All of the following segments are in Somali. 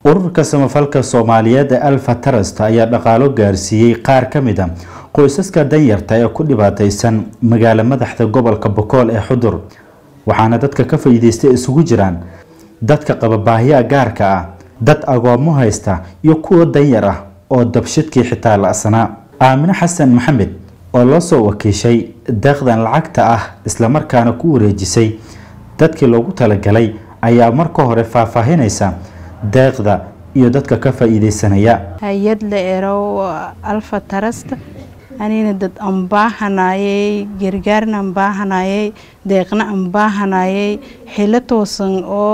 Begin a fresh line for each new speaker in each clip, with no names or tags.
ururka samafalka soomaaliyeed ee alfa tarasta ayaa dhaqaalo gaarsiiyey qaar ka mid a qoysaska danyarta ee ku dhibaataysan magaalo madaxda gobolka bokool ee xudur waxaana dadka ka faa'iidaystay isugu jiraan dadka qaba baahiyaha gaarka ah dad agoomo haysta iyo kuwa danyar ah oo dabshidkii xitaa la-sanaa aamine xasan maxamed oo loo soo wakiishay deeqdan lacagta ah islamarkaana ku wareejisay dadkii loogu talagalay ayaa marka hore faahfaahinaysa deeqda iyo dadka ka faa'iidaysanaya
hay-ad la erow alfa tarasta anina dad aan baahanayay gargaarna aan baahanayay deeqna aan baahanayay xilo toosan oo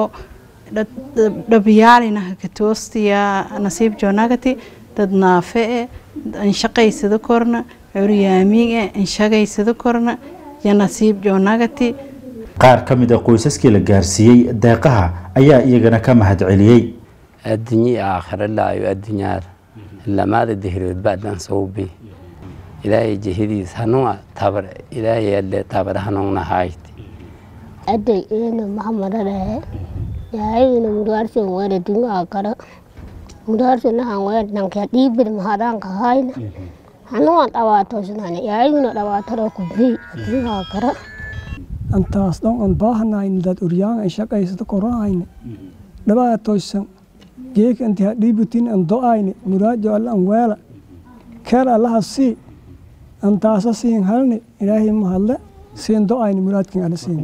dhabyaalina hakatoostiya nasiib joonagati dad naafe e anshaqaysada korna curyaamiin e anshagaysada korna yo nasiib joonagati
qaar ka mid a qoysaskii la gaarsiiyey deeqaha ayaa iyagana ka mahad celiyey
addunyi aakhira laayo addunyaar lamaada dihrood baadan sawbi ilaahay jihadiis hanua tabar ilaahay alle tabar hanuna hayti
aday ina mahamadadhahe yaayina mudaarsan wada dunga akara mudaarsan nahan wada nanka dhiibir mahadanka hayna hanua dhawaatoosnane yaayina dhawaatara kubii dunga akara
antaas dhan aan baahanayn dad uryaan ay shaqaysata korahayne dhabaatoysan geek anti hadhiibutin an do-ayne muraajo alla an weela keer allaha sii antaasa siin halne ilaahay mahadle siin do-ayne muraadkin alla siin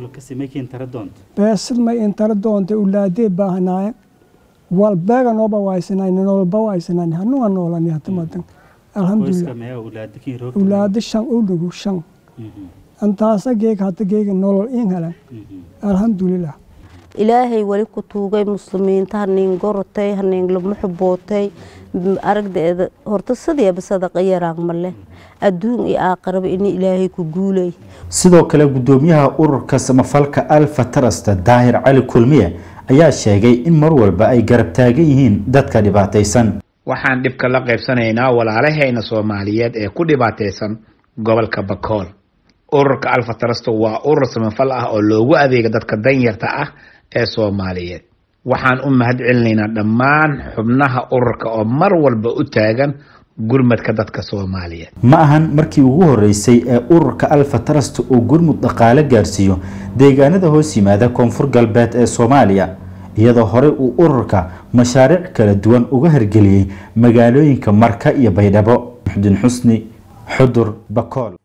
beesad may intara doonta ulaadee baahanaayan wal beega nooba waaysanayne nololba waaysanayne hanuga noolani hatamadan alhamdulilah ulaado shan ulugu shan antaasa geeg hata geega nolol in helan alxamdulilah
ilaahay weli ku tuugay muslimiinta haniin gorotay haniin lama xubootay aragdeeda horta sideeba sadaqa yaraan male adduun iyo aakhiraba in ilaahay ku guulay
sidoo kale gudoomiyaha ururka samafalka alfa tarasta daahir cali kulmiye ayaa sheegay in mar walba ay garab taagan yihiin dadka dhibaataysan
waxaan dhibka la qaybsanaynaa walaalahayna soomaaliyeed ee ku dhibaataysan gobolka bakool ururka alfa tarasto waa urur samafal ah oo loogu adeega dadka danyarta ah ee soomaaliyeed waxaan u mahad celinaynaa dhammaan xubnaha ururka oo mar walba u taagan gurmadka dadka soomaaliyeed
ma ahan markii ugu horeysay ee ururka alfa tarasta uu gurmud dhaqaale gaarsiiyo deegaanada hoos yimaada koonfur galbeed ee soomaaliya iyadoo horey uu ururka mashaariic kala duwan uga hirgeliyey magaalooyinka marka iyo baydhabo muxdin xusni xudur bakool